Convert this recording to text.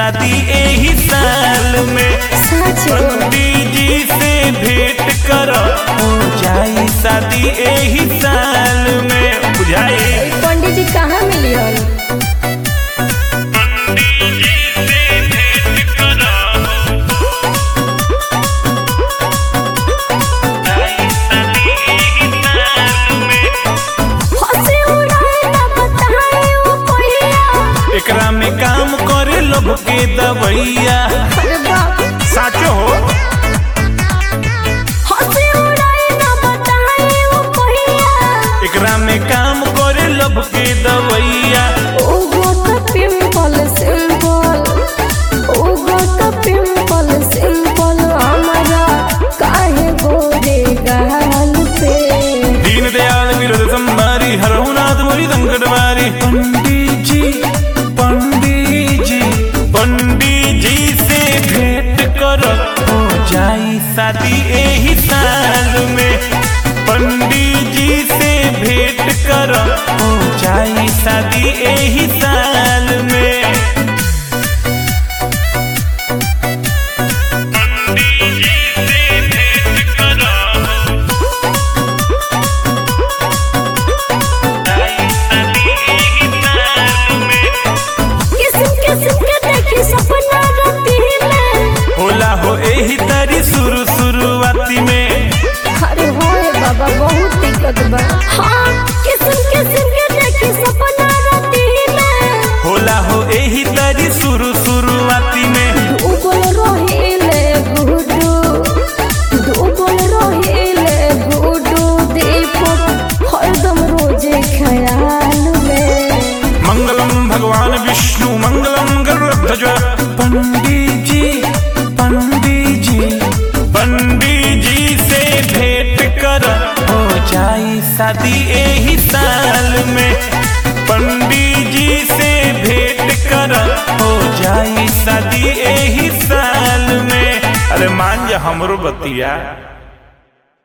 शादी एही साल में सच पंडित जी से भेंट कर हो जाई शादी एही साल में बुझाई पंडित जी कहाँ मिलियन हंसी उड़ाए ना बताए वो कोइया एकरा में काम करे लोग के दवैया अरे बाप साचो हो हंसी उड़ाए ना बताए वो कोइया एकरा में काम करे लोग के दवैया ओगो का पिंपल सिंपल ओगो का पिंपल सिंपल हमारा काहे गोरे गाल पे दीन दयाल विरोध संभारी हरहुनाथ मोरी संकट मारी पंडित जी पंडित जी पंडित जी से भेंट कर हो जाई शादी एही साल में पंडित जी से भेंट कर हो जाई शादी एही साल में किस्म किस्म के देखी सपना राती में होला हो एही तारी शुरू शुरुआती में अरे होए बाबा बहुत दिक्कत बा हाँ किस्म किस्म के देखी सपना राती में होला हो एही तारी शुरू शुरुआती में डूबल रहिले गुडू डूबल रहिले गुडू दीपक हरदम रोजे ख्याल में मंगलम भगवान विष्णु मंगलम गरुड़ध्वज पंडित जी पंडित जी पंडित जी से भेंट कर हो जाई शादी एही साल में पंडित जी से भेंट कर हो जाई शादी एही साल में अरे मान जा हमरो बतिया